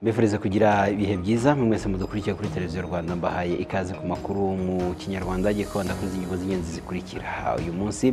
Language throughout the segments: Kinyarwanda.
mbifuriza kugira ibihe byiza mwese mudukurikiye kuri televiziyo rwanda mbahaye ikaze ku makuru mu kinyarwanda agiye kwanda kuri izi ngingo z'ingenzi zikurikira uyu munsi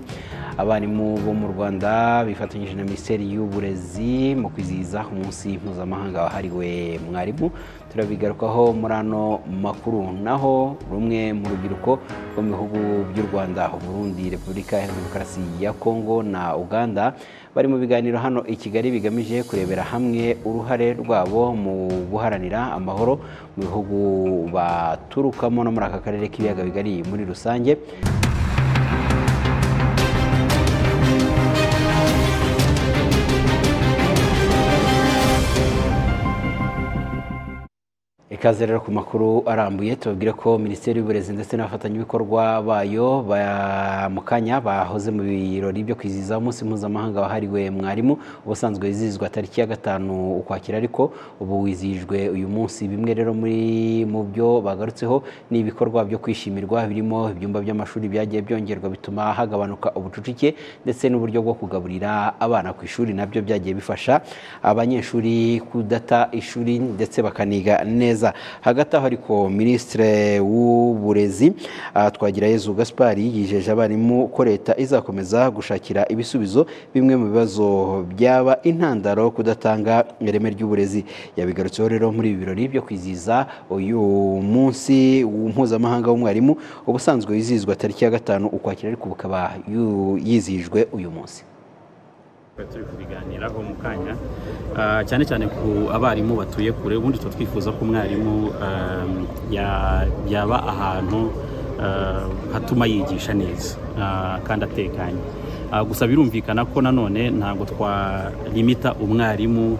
abarimu bo mu rwanda bifatanyije na minisiteri y'uburezi mu kwizihiza umunsi mpuzamahanga wahariwe mwarimu turabigarukaho muri ano makuru naho rumwe mu rubyiruko rwo mu bihugu by'u rwanda uburundi repubulika ya demokarasi ya kongo na uganda bari mu biganiro hano i kigali bigamije kurebera hamwe uruhare rwabo mu guharanira amahoro mu bihugu baturukamo no muri aka karere k'ibiyaga bigari muri rusange ikaze rero ku makuru arambuye tubabwire ko minisiteri y'uburezi ndetse n'abafatanyabikorwa bayo mu kanya bahoze mu birori byo kwizihiza umunsi mpuzamahanga wahariwe mwarimu ubusanzwe wizihizwa tariki ya gatanu ukwakira ariko ubu wizihijwe uyu munsi bimwe rero muri mu byo bagarutseho ni ibikorwa byo kwishimirwa birimo ibyumba by'amashuri byagiye byongerwa bituma hagabanuka ubucucike ndetse n'uburyo bwo kugaburira abana ku ishuri nabyo byagiye bifasha abanyeshuri kudata ishuri ndetse bakaniga neza hagati aho ariko minisitiri w'uburezi Twagirayezu gaspar yijeje abarimu ko leta izakomeza gushakira ibisubizo bimwe mu bibazo byaba intandaro kudatanga ireme ry'uburezi yabigarutseho rero muri ibi birori byo kwizihiza uyu munsi mpuzamahanga w'umwarimu ubusanzwe wizihizwa tariki ya gatanu ukwakira ariko bukaba yizihijwe uyu munsi turi kubiganiraho mu kanya cyane cyane ku abarimu batuye kure ubundi tuba twifuza ko umwarimu yaba ahantu hatuma yigisha neza kandi atekanye gusa birumvikana ko nanone ntabwo twarimita umwarimu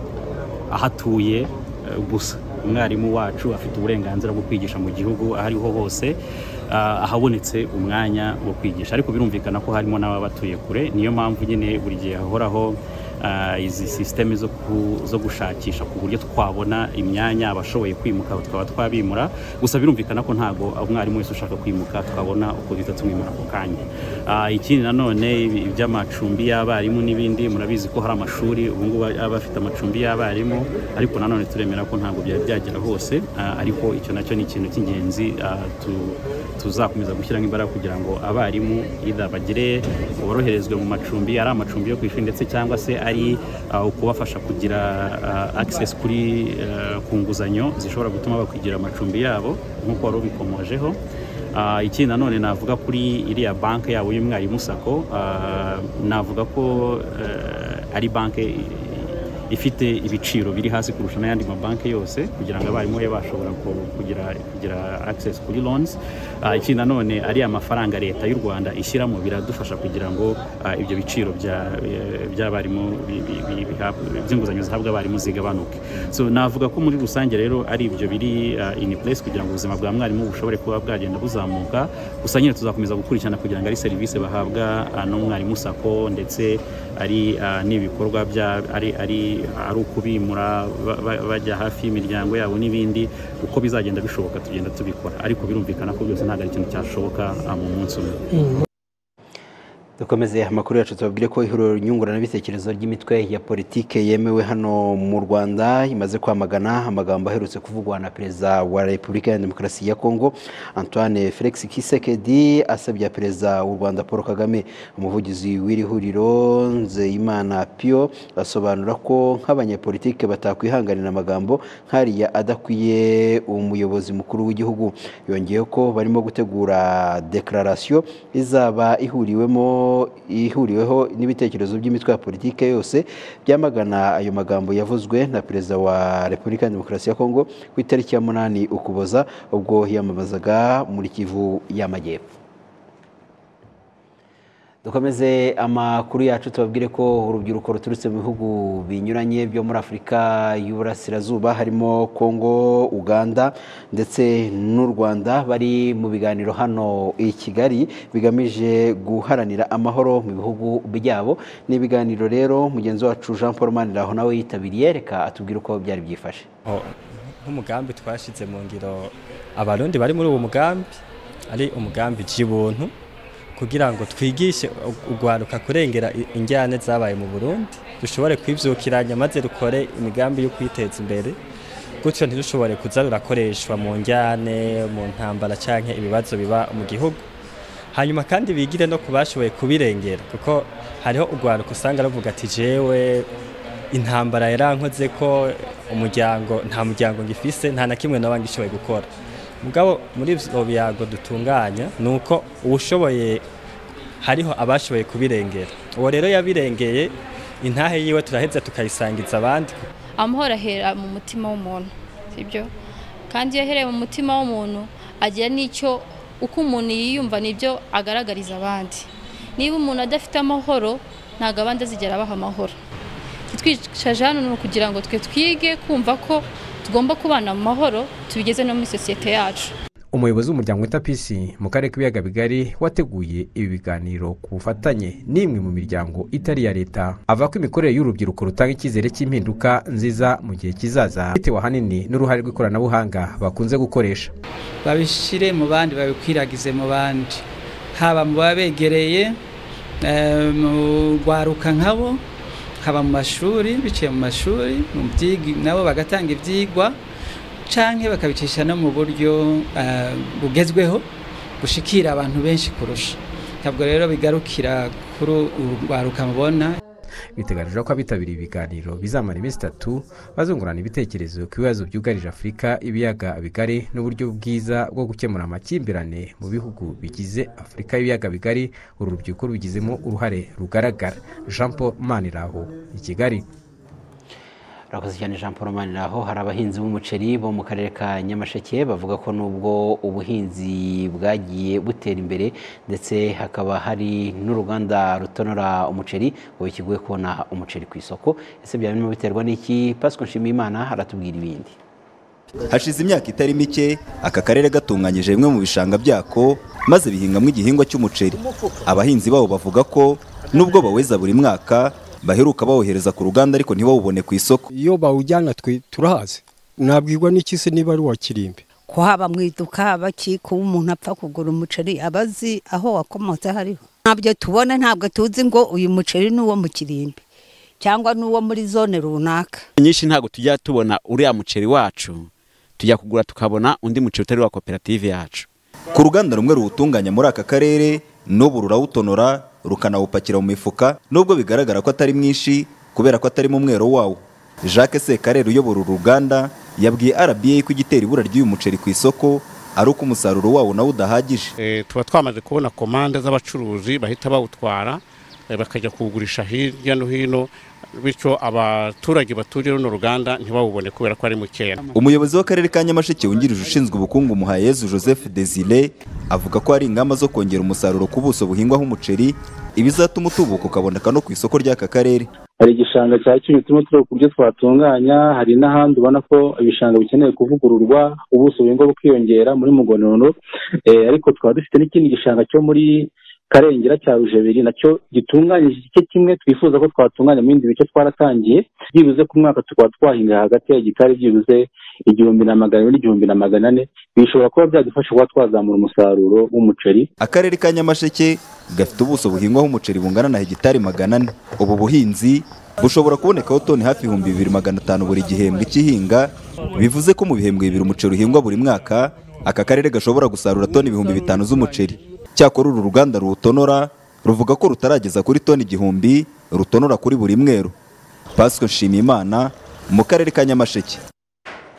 aho atuye gusa umwarimu wacu afite uburenganzira bwo kwigisha mu gihugu aho ariho hose ahabonetse umwanya wo kwigisha ariko birumvikana ko harimo n'ababatuye kure niyo mpamvu nyine buri gihe hahoraho izi sisiteme zo gushakisha ku buryo twabona imyanya abashoboye kwimuka tukaba twabimura gusa birumvikana ko ntabwo umwarimu wese ushaka kwimuka twabona uko duhita tumwimura ako kanya ikindi nanone iby'amacumbi y'abarimu n'ibindi murabizi ko hari amashuri ubu ngubu aba afite amacumbi y'abarimu ariko nanone turemera ko ntabwo byari byagera hose ariko icyo nacyo ni ikintu cy'ingenzi tuzakomeza gushyiramo imbaraga kugira ngo abarimu bagire boroherezwe mu macumbi ari amacumbi yo ku ishuri ndetse cyangwa se ari ukubafasha kugira access kuri ku nguzanyo zishobora gutuma bakwigira amacumbi yabo nk'uko wari ubikomojeho ikindi nanone navuga kuri iriya banki yabo y'umwarimu sako navuga ko ari banki ifite ibiciro biri hasi kurusha n'ayandi mabanki yose kugira ngo abarimu babe bashobora kugira kugira access kuri loans ikindi nanone ariya mafaranga leta y'u rwanda ishyiramo biradufasha kugira ngo ibyo biciro by'abarimu by'inguzanyo zihabwa abarimu zigabanuke so navuga ko muri rusange rero ari ibyo biri in place kugira ngo ubuzima bwa mwarimu bushobore kuba bwagenda buzamuka gusa nyine tuzakomeza gukurikirana kugira ngo ari serivisi bahabwa n'umwarimu sako ndetse ari n'ibikorwa bya ari ari ari ukubimura bajya hafi y'imiryango yabo n'ibindi uko bizagenda bishoboka tugenda tubikora ariko birumvikana ko byose ntabwo ari ikintu cyashoboka mu munsi umwe dukomeze amakuru yacu tubabwire ko ihuriro nyunguranabitekerezo ry'imitwe ya politike yemewe hano mu rwanda imaze kwamagana amagambo aherutse kuvugwa na perezida wa repubulika ya demokarasi ya kongo antoine felix kisekedi asabye perezida w'u rwanda paul kagame umuvugizi w'iri huriro nzeyimana pio asobanura ko nk'abanyepolitike batakwihanganira amagambo nk'ariya adakwiye umuyobozi mukuru w'igihugu yongeyeho ko barimo gutegura dekararasiyo izaba ihuriwemo ihuriweho n'ibitekerezo by'imitwe ya politike yose byamagana ayo magambo yavuzwe na perezida wa repubulika ya demokarasi ya kongo ku itariki ya munani ukuboza ubwo yamamazaga muri kivu y'amajyepfo dukomeze amakuru yacu tubabwire ko urubyiruko ruturutse mu bihugu binyuranye byo muri afurika y'uburasirazuba harimo kongo uganda ndetse n'u rwanda bari mu biganiro hano i kigali bigamije guharanira amahoro mu bihugu byabo ni ibiganiro rero mugenzi wacu jean paul maniraho nawe yitabiriye reka atubwire uko byari byifashe nk'umugambi twashyize mu ngiro abarundi bari muri uwo mugambi ari umugambi by'ubuntu kugira ngo twigishe urwaruka kurengera injyane zabaye mu burundi dushobore kwibyukiranya maze rukore imigambi yo kwiteza imbere gutyo ntirushobore kuza rurakoreshwa mu njyane mu ntambara cyangwa ibibazo biba mu gihugu hanyuma kandi bigire no ku bashoboye kubirengera kuko hariho urwaruka usanga ruvuga ati jewe intambara yarankoze ko umuryango nta muryango ngifise nta na kimwe naba ngishoboye gukora mugabo muri ibyo biyago dutunganya ni uko uwushoboye hariho abashoboye kubirengera uwo rero yabirengeye intahe yiwe turaheza tukayisangiza abandi amahoro ahera mu mutima w'umuntu sibyo kandi iyo ahereye mu mutima w'umuntu agira n'icyo uko umuntu yiyumva nibyo agaragariza abandi niba umuntu adafite amahoro ntabwo abandi azigera abaha amahoro twicaje hano ni ukugira ngo twe twige kumva ko tugomba kubana mu mahoro tubigeze no muri sosiyete yacu umuyobozi w'umuryango wita pisi mu karere k'ibiyaga bigari wateguye ibi biganiro ku bufatanye n'imwe mu miryango itari iya leta ava ko imikorere y'urubyiruko rutanga icyizere cy'impinduka nziza mu gihe kizaza bitewe ahanini n'uruhare rw'ikoranabuhanga bakunze gukoresha babishyire mu bandi babikwiragize mu bandi haba mu babegereye mu rwaruka nkabo haba mu mashuri biciye mu mashuri mu byigi nabo bagatanga ibyigwa cyangwa bakabicisha no mu buryo bugezweho bushikira abantu benshi kurusha ntabwo rero bigarukira kuri urwaruka mubona biteganijwe ko abitabiriye ibiganiro bizamara iminsi itatu bazungurana ibitekerezo ku bibazo byugarije afurika ibiyaga bigari n'uburyo bwiza bwo gukemura amakimbirane mu bihugu bigize afurika y'ibiyaga bigari uru rubyiruko rubigizemo uruhare rugaragara jean paul maniraho i kigali urakoze cyane jean paul maniraho hari abahinzi b'umuceri bo mu karere ka nyamasheke bavuga ko nubwo ubuhinzi bwagiye butera imbere ndetse hakaba hari n'uruganda rutonora umuceri ngo bikiguye kubona umuceri ku isoko ese birimo biterwa n'iki pasiko nshimiyimana aratubwira ibindi hashize imyaka itari mike aka karere gatunganyije bimwe mu bishanga byako maze bihingamo igihingwa cy'umuceri abahinzi babo bavuga ko nubwo baweza buri mwaka baheruka bawohereza ku ruganda ariko ntibawubone ku isoko iyo bawujyana twe turahazi nabwirwa n'iki se niba ari uwa kirimbi ko haba mu iduka haba kiko umuntu apfa kugura umuceri aba azi aho wakomotse hariho ntabyo tubona ntabwo tuzi ngo uyu muceri ni uwo mu kirimbi cyangwa ni uwo muri zone runaka nyinshi ntabwo tujya tubona uriya muceri wacu tujya kugura tukabona undi muceri utari wa koperative yacu ku ruganda rumwe ruwutunganya muri aka karere n'ubu rurawutonora rukanawupakira mu mifuka nubwo bigaragara ko atari mwinshi kubera ko atarimo umwero wawo jacques sekarere uyobora uru ruganda yabwiye rba ko igitera ibura ry'uyu muceri ku isoko ari uko umusaruro wawo nawo udahagije tuba twamaze kubona komande z'abacuruzi bahita bawutwara bakajya kuwugurisha hirya no hino bityo abaturage baturiye runo ruganda ntibawubone kubera ko ari mukeya umuyobozi w'akarere ka nyamasheke wungirije ushinzwe ubukungu muhayezu joseph desire avuga ko hari ingamba zo kongera umusaruro ku buso buhingwaho umuceri ibizatuma utubuka ukaboneka no ku isoko ry'aka karere hari igishanga cya kimwe tureba ku byo twatunganya hari n'ahandi ubona ko ibishanga bikeneye kuvugururwa ubuso buhingwa bukiyongera muri mugonono ariko tukaba dufite n'ikindi gishanga cyo muri karengera cya rujebiri nacyo gitunganyije igice kimwe twifuza ko twatunganya mu bindi bice twaratangiye byibuze ku mwaka tukaba twahinga hagati ya gitari byibuze igihumbi na magana ane n'igihumbi na magana ane bishobora kuba byadufasha kuba twazamura umusaruro w'umuceri akarere ka nyamasheke gafite ubuso buhingwaho umuceri bungana na hegitari magana ane ubu buhinzi bushobora kubonekaho toni hafi ibihumbi bibiri magana atanu buri gihembwe cy'ihinga bivuze ko mu bihembwe bibiri umuceri uhingwa buri mwaka aka karere gashobora gusarura toni ibihumbi bitanu z'umuceri cyakora uru ruganda ruwutonora ruvuga ko rutarageza kuri toni igihumbi rutonora kuri buri mweru pasiko nshimiyimana mu karere ka nyamasheke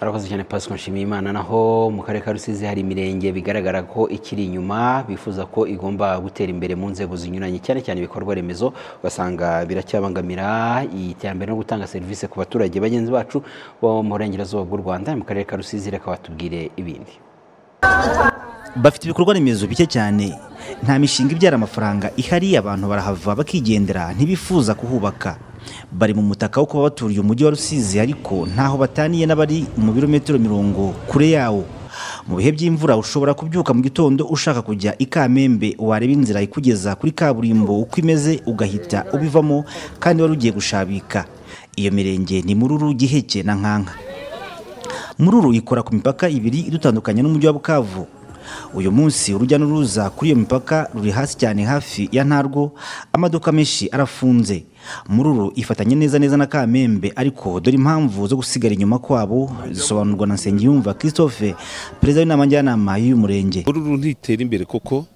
arakoze cyane pasiko nshimiyimana naho mu karere ka rusizi hari imirenge bigaragara ko ikiri inyuma bifuza ko igomba gutera imbere mu nzego zinyuranye cyane cyane ibikorwa remezo ugasanga biracyabangamira iterambere no gutanga serivisi ku baturage bagenzi bacu bo mu burengerazuba bw'u rwanda mu karere ka rusizi reka batubwire ibindi bafite ibikorwa remezo bike cyane nta mishinga ibyara amafaranga ihari abantu barahava bakigendera ntibifuza kuhubaka bari mu mutaka wo kuba baturiye umujyi wa rusizi ariko ntaho bataniye n'abari mu birometero mirongo kure yawo mu bihe by'imvura ushobora kubyuka mu gitondo ushaka kujya i kamembe wareba inzira ikugeza kuri kaburimbo uko imeze ugahita ubivamo kandi wari ugiye gushabika iyo mirenge ni mururu giheke na nkanka mururu ikora ku mipaka ibiri idutandukanya n'umujyi wa bukavu uyu munsi urujya n'uruza kuri iyo mipaka ruri hasi cyane hafi ya ntarwo amaduka menshi arafunze mururu ifatanye neza neza na kamembe ariko dore impamvu zo gusigara inyuma kwabo zisobanurwa na nsengiyumva christophe perezida w'inama njyanama y'uyu murenge mururu ntitera imbere kuko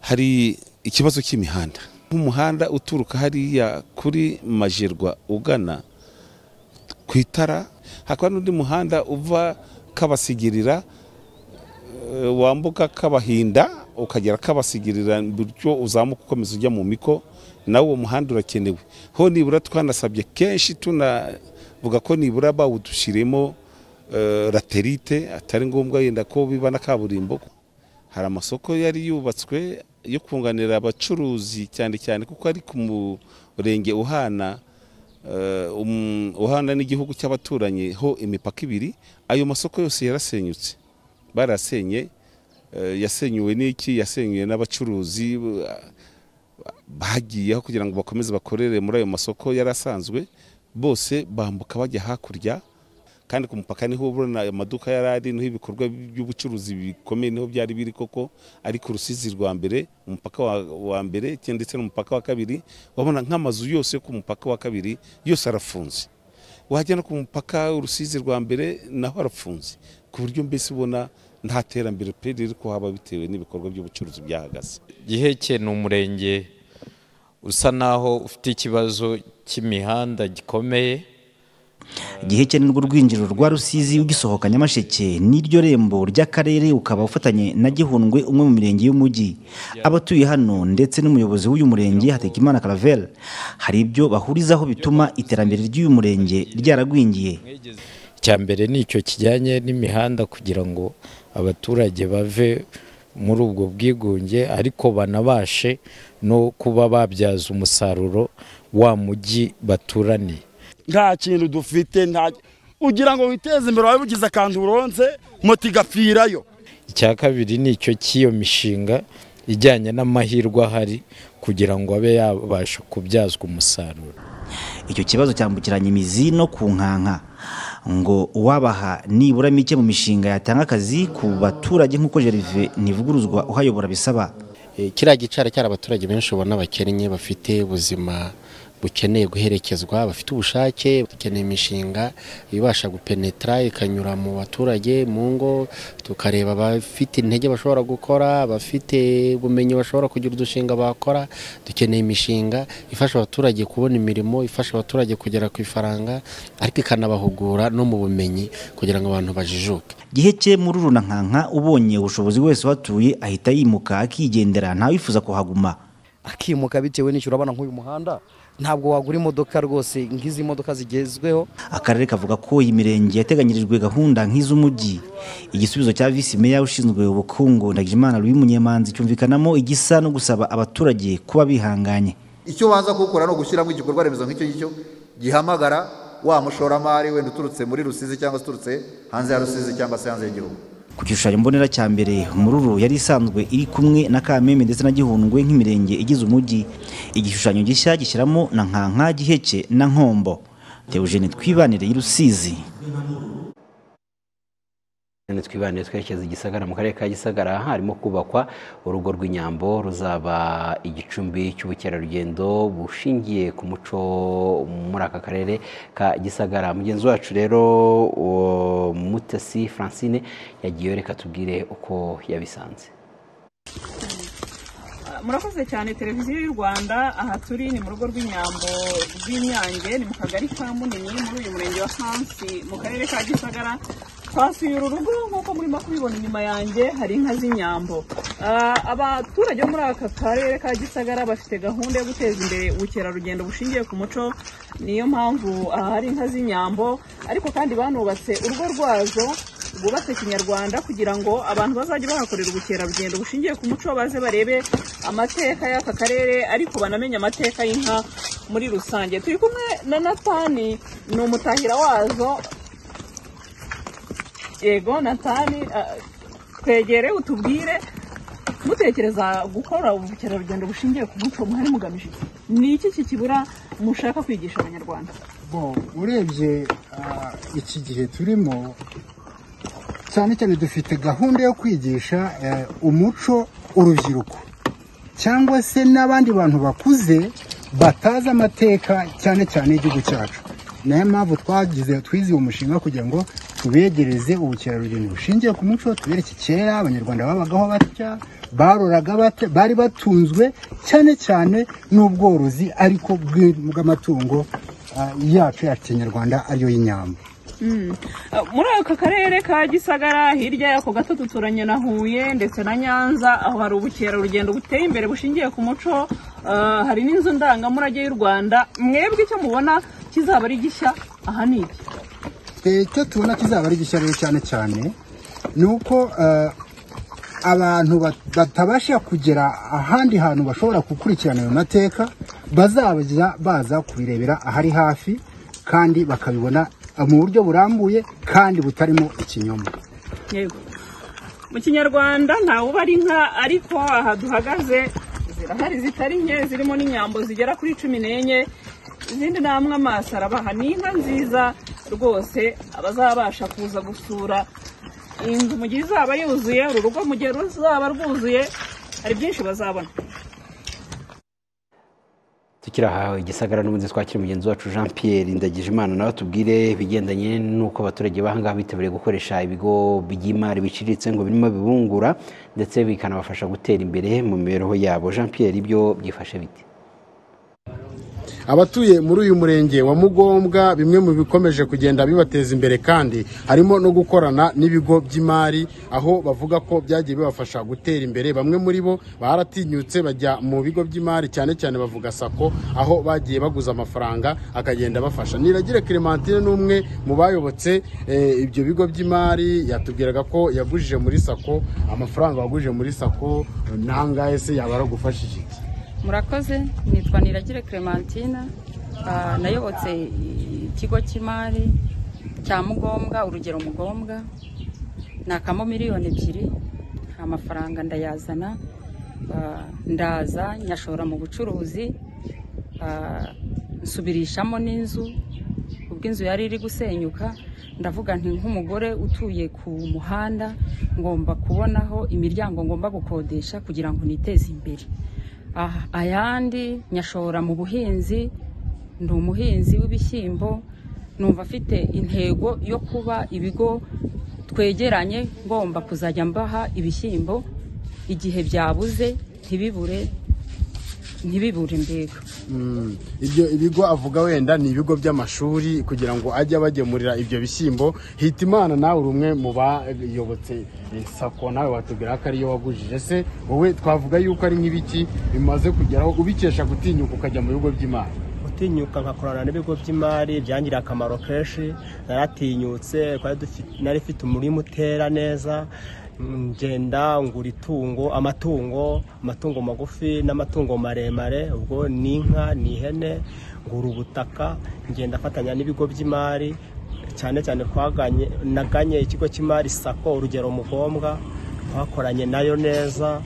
hari ikibazo cy'imihanda nk'umuhanda uturuka hariya kuri majerwa ugana ku itara hakaba n'undi muhanda uva kabasigirira eh, wambuka kabahinda ukagera kabasigirira bityo uzamuka ukomeza ujya mu miko nawe uwo muhanda urakenewe ho nibura twanasabye kenshi tunavuga ko nibura bawudushyiremo eh, laterite atari ngombwa yenda ko biba na kaburimbo hari amasoko yari yubatswe yo kunganira abacuruzi cyane cyane kuko ari ku murenge uhana eh, um- uhana n'igihugu cy'abaturanyi ho imipaka ibiri ayo masoko yose yarasenyutse barasenye eh, yasenyuwe n'iki yasenyuwe n'abacuruzi eh, bagiyeho kugira ngo bakomeze bakorere muri ayo masoko yari asanzwe bose bambuka bajya hakurya kandi ku mupaka niho ubona ayo maduka yari ari niho ibikorwa by'ubucuruzi bikomeye niho byari biri koko ari ku rusizi rwa mbere umupaka wa- wa mbere ndetse n'umupaka wa kabiri wabona nk'amazu yose yo ku mupaka wa kabiri yose arafunze wajya no ku mupaka urusizi rwa mbere naho arafunze ku buryo mbese ubona nta terambere pe riri kuhaba bitewe n'ibikorwa by'ubucuruzi byahagaze giheke ni umurenge usa naho ufite ikibazo cy'imihanda gikomeye giheke ni rwo rwinjiriro rwa rusizi ugisohoka nyamasheke n'iryo rembo ry'akarere ukaba ufatanye na gihundwe umwe mu mirenge y'umujyi abatuye hano ndetse n'umuyobozi w'uyu murenge hategekimana caravelle hari ibyo bahurizaho bituma iterambere ry'uyu murenge ryaragwingiye icya mbere ni icyo kijyanye n'imihanda kugira ngo abaturage bave muri ubwo bwigunge ariko banabashe no kuba babyaza umusaruro wa mujyi baturaniye nta kintu dufite nta ugira ngo witeze imbere waba ugize akantu uronze moto igapfirayo icya kabiri ni icyo cy'iyo mishinga ijyanye n'amahirwe ahari kugira ngo abe yabasha kubyazwa umusaruro icyo kibazo cyambukiranya imizi no ku nkanka ngo uwabaha nibura mike mu mishinga yatanga akazi ku baturage nk'uko Gervais nivuguruzwa uhayobora bisaba Eh, kiriya gicara cyari abaturage benshi ubona bakennye bafite ubuzima bukeneye guherekezwa bafite ubushake dukeneye imishinga ibasha gupenetra ikanyura mu baturage mu ngo tukareba abafite intege bashobora gukora abafite ubumenyi bashobora kugira udushinga bakora dukeneye imishinga ifasha abaturage kubona imirimo ifasha abaturage kugera ku ifaranga ariko ikanabahugura no mu bumenyi kugira ngo abantu bajijuke giheke muri runa nkanka ubonye ubushobozi wese uhatuye ahita yimuka akigendera ntawifuza kuhaguma akimuka bitewe n'icyo urabona nk'uyu muhanda ntabwo wagura imodoka rwose nk'izi modoka zigezweho akarere kavuga ko iyi mirenge yateganyirijwe gahunda nk'iz'umujyi igisubizo cya visi meya ushinzwe ubukungu ndagijimana louis munyemanzi cyumvikanamo igisa no gusaba abaturage kuba bihanganye icyo waza kuwukora ni ugushyiramo igikorwa remezo nk'icyo ngicyo gihamagara wa mushoramari wenda uturutse muri rusizi cyangwa se uturutse hanze ya rusizi cyangwa se hanze y'igihugu ku gishushanyo mbonera cya mbere mururu yari isanzwe iri kumwe na kamembe ndetse na gihundwe nk'imirenge igize umujyi igishushanyo gishya gishyiramo na nkanka giheke na nkombo teogene twibanire y'urusizi None twibanire twerekeza i gisagara mu karere ka gisagara harimo kubakwa urugo rw'inyambo ruzaba igicumbi cy'ubukerarugendo bushingiye ku muco muri aka karere ka gisagara mugenzi wacu rero uwo mutesi francine yagiyeyo reka tubwire uko yabisanze murakoze cyane televiziyo y'u rwanda aha turi ni mu rugo rw'inyambo rw'inyange ni mu kagari ka munini muri uyu murenge wa kansi mu karere ka gisagara twasuye uru rugo nk'uko murimo kubibona inyuma yanjye hari inka z'inyambo Ah, abaturage bo muri aka karere ka gisagara bafite gahunda yo guteza imbere ubukerarugendo bushingiye ku muco niyo mpamvu aha hari inka z'inyambo ariko kandi banubatse urugo rwazo rwubatse kinyarwanda kugira ngo abantu bazajye bahakorera ubukerarugendo bushingiye ku muco baze barebe amateka y'aka karere ariko banamenye amateka y'inka muri rusange turi kumwe na natani ni umutahira wazo yego natani ah, twegere utubwire mutekereza gukora ubukerarugendo bushingiye ku muco muhari mugamije iki ni iki kikibura mushaka kwigisha abanyarwanda bo urebye ah, iki gihe turimo cyane cyane dufite gahunda yo kwigisha eh, umuco urubyiruko cyangwa se n'abandi bantu bakuze batazi amateka cyane cyane y'igihugu cyacu niyo mpamvu twagize twiziye umushinga kugira ngo tubegereze ubukerarugendo bushingiye ku muco tubereke kera abanyarwanda babagaho batya baroraga bate bari batunzwe cyane cyane n'ubworozi ariko bw- bw'amatungo ah, yacu ya kinyarwanda ariyo y'inyamba Mm. Uh, muri aka karere ka gisagara hirya yako gato duturanye na huye ndetse na nyanza aho hari ubukerarugendo buteye imbere bushingiye ku muco Uh, hari n'inzu ndangamurage y'u rwanda mwebwe icyo mubona kizaba ari gishya aha ni iki Eh, icyo tubona kizaba ari gishya rero cyane cyane ni uko eh, abantu bat- batabasha kugera ahandi hantu bashobora gukurikirana ayo mateka bazajya baza kubirebera ahari hafi kandi bakabibona eh, mu buryo burambuye kandi butarimo ikinyoma yego mu kinyarwanda ntawubara inka ariko aha duhagaze zirahari zitari nke zirimo n'inyambo zigera kuri cumi n'enye izindi namwe amaso arabaha ni inka nziza rwose abazabasha kuza gusura iyi nzu mu gihe izaba yuzuye uru rugo mu gihe ruzaba rwuzuye hari byinshi bazabona tukiri aha igisagara n'ubundi twakira mugenzi wacu jean pierre ndagijimana nawe tubwire ibigendanye n'uko abaturage b'ahangaha bitabiriye gukoresha ibigo by'imari biciriritse ngo birimo bibungura ndetse bikanabafasha gutera imbere mu mibereho yabo jean pierre ibyo byifashe bite abatuye muri uyu murenge wa mugombwa bimwe mu bikomeje kugenda bibateza imbere kandi harimo no gukorana n'ibigo by'imari aho bavuga ko byagiye bibafasha gutera imbere bamwe muri bo baratinyutse bajya mu bigo by'imari cyane cyane bavuga sako aho bagiye baguza amafaranga akagenda abafasha niragire clementine n'umwe mu bayobotse eh, ibyo bigo by'imari yatubwiraga ko yagujije muri sako amafaranga wagujije muri sako eh, nangahe se yaba aragufashije iki murakoze nitwa niragire clementina Ah, nayobotse ikigo cy'imari cya mugombwa urugero mugombwa nakamo miliyoni ebyiri amafaranga ndayazana Ah, ndaza nyashora mu bucuruzi Ah, nsubirishamo n'inzu ubwo inzu yari iri gusenyuka ndavuga nti nk'umugore utuye ku muhanda ngomba kubonaho imiryango ngomba gukodesha kugira ngo niteze imbere Ah, ayandi nyashora mu buhinzi ndi umuhinzi w'ibishyimbo numva afite intego yo kuba ibigo twegeranye ngomba kuzajya mbaha ibishyimbo igihe byabuze ntibibure ntibibure mbega Mm. ibyo ibigo avuga wenda ni ibigo by'amashuri kugira ngo ajye abagemurira ibyo bishyimbo hitimana nawe uri umwe mu bayobotse eh, sako nawe watubwira ko ariyo wagujije se wowe twavuga yuko ari nk'ibiki bimaze kugeraho ubikesha gutinyuka ukajya mu bigo by'imari gutinyuka nkakorana n'ibigo by'imari byangiriye akamaro kenshi naratinyutse twari dufi- nari mfite umurima utera neza mm, ngenda ngura itungo amatungo amatungo magufi n'amatungo maremare ubwo ni inka ni ihene ngura ubutaka ngenda afatanya n'ibigo by'imari cyane cyane twaganye naganye ikigo cy'imari sako urugero mugombwa twakoranye nayo neza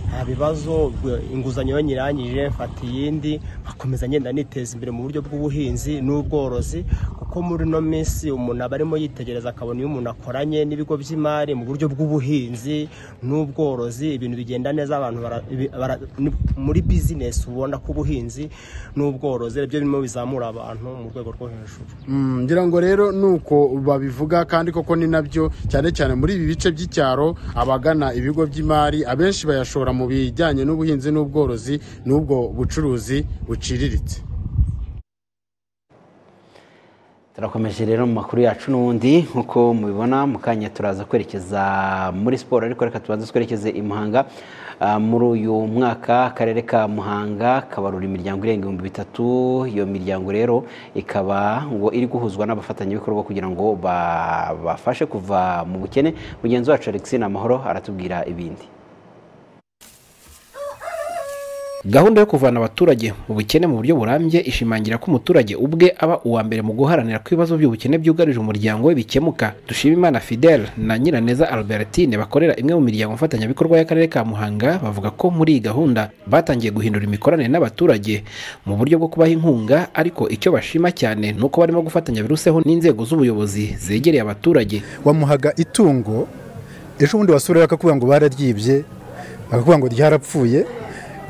nta bibazo ubwo inguzanyo yo nyirangije mfata iyindi nkomeza ngenda niteza imbere mu buryo bw'ubuhinzi n'ubworozi kuko muri ino minsi umuntu aba arimo yitegereza akabona iyo umuntu akoranye n'ibigo by'imari mu buryo bw'ubuhinzi n'ubworozi ibintu bigenda neza abantu bara- ibi- bara- ni- muri bizinesi ubona ko ubuhinzi n'ubworozi ari byo birimo bizamura abantu mu rwego rwo hejuru Mm, ngira ngo rero nuko babivuga kandi koko ni nabyo cyane cyane muri ibi bice by'icyaro abagana ibigo by'imari abenshi bayashora mu bijyanye n'ubuhinzi n'ubworozi n'ubwo bucuruzi buciriritse turakomeje rero mu makuru yacu n'ubundi nk'uko mubibona mu kanya turaza kwerekeza muri siporo ariko reka tubanze twerekeze i muhanga Ah, muri uyu mwaka akarere ka muhanga kabarura imiryango irenga ibihumbi bitatu iyo miryango rero ikaba ngo iri guhuzwa n'abafatanyabikorwa kugira ngo babafashe kuva mu bukene mugenzi wacu alexine amahoro aratubwira ibindi gahunda yo kuvana abaturage mu bukene mu buryo burambye ishimangira ko umuturage ubwe aba uwa mbere mu guharanira ko ibibazo by'ubukene byugarije umuryango we bikemuka dushimimana fidel na nyiraneza albertine bakorera imwe mu miryango mfatanyabikorwa y'akarere ka muhanga bavuga ko muri iyi gahunda batangiye guhindura imikoranire n'abaturage mu buryo bwo kubaha inkunga ariko icyo bashima cyane ni uko barimo gufatanya biruseho n'inzego z'ubuyobozi zegereye abaturage wamuhaga itungo ejo bundi wasura bakakubwira ngo bararyibye bakakubwira ngo ryarapfuye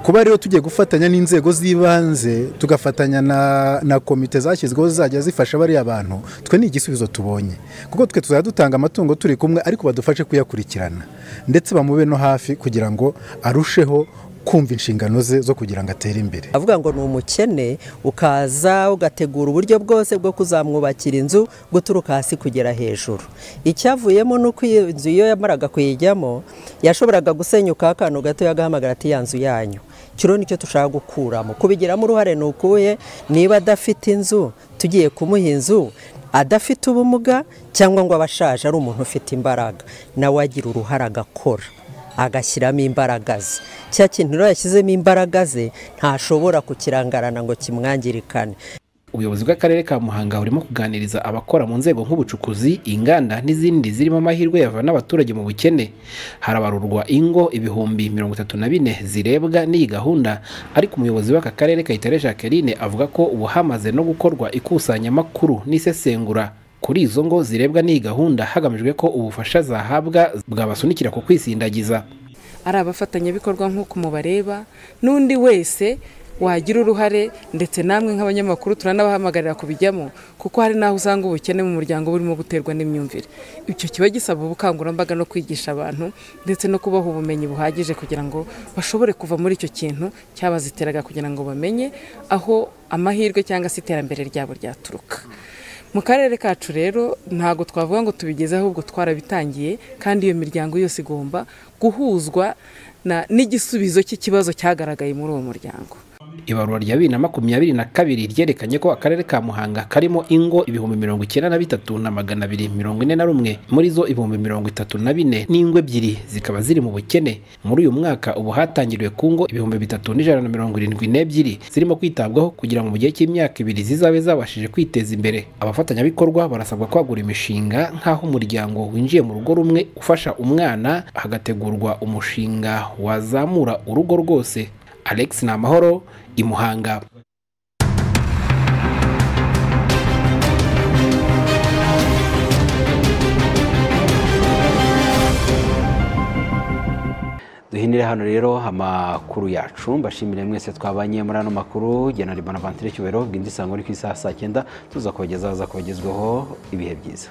kuba rero tugiye gufatanya n'inzego z'ibanze tugafatanya na na komite zashyizweho zizajya zifasha bariya bantu twe ni igisubizo tubonye kuko twe tuzajya dutanga amatungo turi kumwe ariko badufashe kuyakurikirana ndetse bamube no hafi kugira ngo arusheho kumva inshingano ze zo kugira ngo atere imbere avuga ngo ni umukene ukaza ugategura uburyo bwose bwo kuzamwubakira inzu guturuka hasi kugera hejuru icyavuyemo ni uko iyo inzu iyo yamaraga kuyijyamo yashoboraga gusenyuka akantu gato yagahamagara ati ya nzu yanyu kiriho nicyo dushaka gukuramo kubigiramo uruhare ni ukuye niba adafite inzu tugiye kumuha inzu adafite ubumuga cyangwa ngo aba ashaje ari umuntu ufite imbaraga nawe agira uruhare agakora agashyiramo imbaraga ze cya kintu rero yashyizemo imbaraga ze ntashobora kukirangarana ngo kimwangirikane ubuyobozi bw'akarere ka muhanga burimo kuganiriza abakora mu nzego nk'ubucukuzi inganda n'izindi zirimo amahirwe yavana abaturage mu bukene harabarurwa ingo ibihumbi mirongo itatu na bine zirebwa n'iyi gahunda ariko umuyobozi w'aka karere kayitare jacqueline avuga ko ubu hamaze no gukorwa ikusanyamakuru n'isesengura kuri izo ngo zirebwa n'iyi gahunda hagamijwe ko ubufasha zahabwa bwabasunikira ku kwisindagiza ari abafatanyabikorwa nk'uko mubareba n'undi wese wagira uruhare ndetse namwe nk'abanyamakuru turanabahamagarira kubijyamo kuko hari n'aho usanga ubukene mu muryango burimo guterwa n'imyumvire icyo kiba gisaba ubukangurambaga no kwigisha abantu ndetse no kubaha ubumenyi buhagije kugira ngo bashobore kuva muri icyo kintu cyabaziteraga kugira ngo bamenye aho amahirwe cyangwa se iterambere ryabo ryaturuka mu karere kacu rero ntabwo twavuga ngo tubigeze ahubwo twarabitangiye kandi iyo miryango yose igomba guhuzwa n'igisubizo cy'ikibazo cyagaragaye muri uwo muryango ibarura rya bibiri na makumyabiri na kabiri ryerekanye ko akarere ka muhanga karimo ingo ibihumbi mirongo icyenda na bitatu na magana abiri mirongo ine na rumwe muri zo ibihumbi mirongo itatu na bine n'ingo ebyiri zikaba ziri mu bukene muri uyu mwaka ubu hatangiriwe ku ngo ibihumbi bitatu n'ijana na mirongo irindwi n'ebyiri zirimo kwitabwaho kugira ngo mu gihe cy'imyaka ibiri zizabe zabashije kwiteza imbere abafatanyabikorwa barasabwa kwagura imishinga nk'aho umuryango winjiye mu rugo rumwe ufasha umwana hagategurwa umushinga wazamura urugo rwose alex ni amahoro i muhanga duhinire hano rero amakuru yacu mbashimire mwese twabanye muri ano makuru jya na rimana vantire cyubahiro bw'indi sango uri ku isaha saa cyenda tuza kubagezaho za kubagezweho ibihe byiza